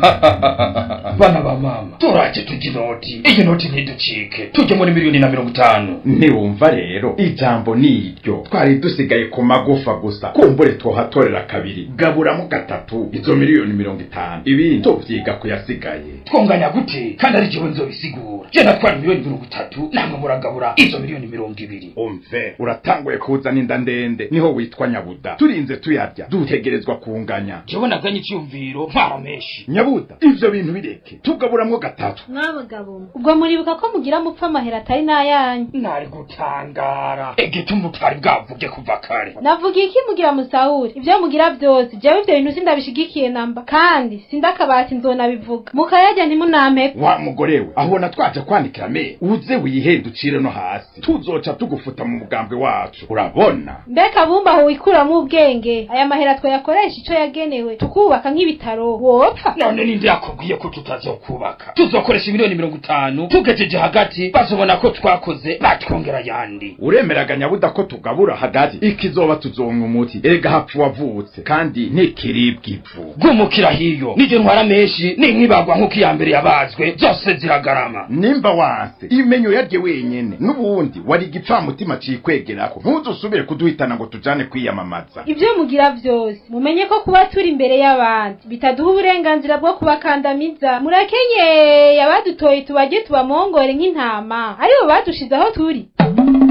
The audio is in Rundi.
bana ba mama turaje tujya inoti iyi noti ntiducike tujye muri miliyoni na mirongo itanu ntiwumva rero ijambo ni iryo twari dusigaye ku magufa gusa kumbure twohatorera kabiri gaburamo gatatu izo miliyoni mirongo itanu ibindi tuvyiga kuyasigaye twonganya gute kandi ari jewe nzobisigura je natwara miliyoni mirongo itatu namwe muragabura izo miliyoni mirongo ibiri umve uratanguye kuzana inda ndende niho witwa nyabuda turinze tuyarya dutegerezwa kunganya jewe naganye icyumviro ntwara menshi nyabuda ivyo bintu bireke tugaburamwo gatatu mwabagabo ubwo muribuka ko mugira mupfa amahera atari n'ayanyu nari gutangara egituma utari bwavuge kuva kare navuga iki mugira musahuri ibyo mugira byose jewe ivyo bintu sindabishigikiye namba kandi sindakabati nzonabivuga mukayarya ntimunampe wa mugore we ahubona twaje kwandikira me uze wihende ucire no hasi tuzoca tugufuta mu mugambwe wacu urabona mbega bumba aho wikuramwo ubwenge aya mahera twayakoresha ico yagenewe tukubaka nk'ibitaro wopfa none ninde yakubwiye ko tutazokubaka tuzokoresha miliyoni mirongo itanu tugejeje hagati bazobona ko twakoze batwongera yandi uremeraga nyabuda ko tugabura hagati ikizoba tuzonka umuti erega hapfa wavutse kandi ntikiribwa ivu gumukira hiyo nije ntwara menshi ninkibagwa nk'uko iya mbere yabazwe zose ziragarama nimba wanse imenyo yarye wenyene n'ubundi wari igipfamutima cikwegerako ntuzusubire kuduhitana ngo tujane kwiyamamaza ibyo mugira byose mumenye ko kuba turi imbere y'abandi bitaduha uburenganzira bwo kubakandamiza murakenyeye abadutoye tubajye tubamongore nk'intama aribo badushize aho turi